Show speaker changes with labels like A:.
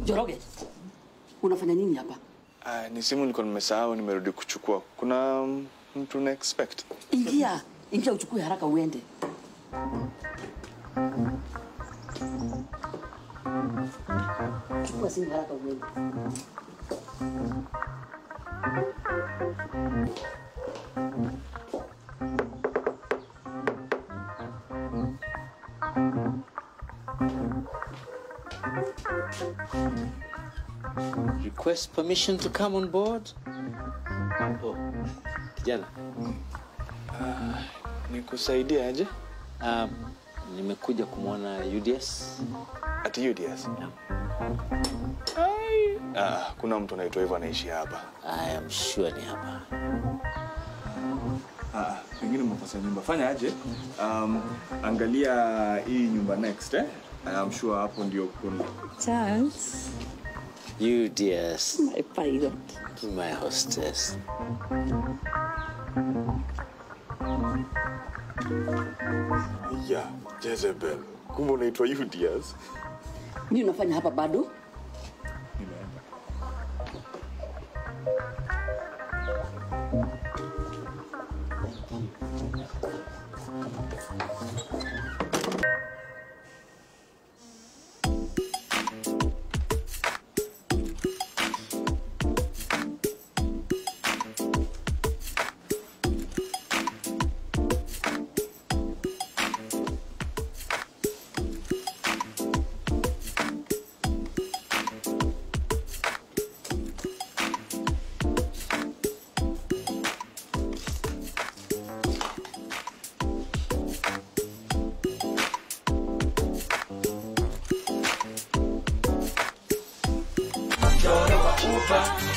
A: Joroge, unafanya nini hapa?
B: Ah, ni simu nilikuwa nimesahau, nimerudi kuchukua. Kuna mm, mtu na expect.
A: Ingia, ingia uchukue haraka uende. Chukua simu haraka uende.
C: Request permission to come on board. Oh, kijana,
B: Nikusaidia aje?
C: um, nimekuja kumwona UDS.
B: Ati UDS. Ai. Ah, kuna mtu anaitwa hivyo anaishi hapa.
C: I am sure ni hapa.
B: Ah, pengine mmekosa nyumba. Fanya aje? Um, angalia hii nyumba next eh? I'm sure hapo ndio kuna.
D: Charles,
C: UDS,
D: my pilot.
C: my hostess.
B: Yeah, Jezebel. Kumbe unaitwa UDS?
A: Nini unafanya hapa bado?
B: Nimeenda.
E: Choro wa ufa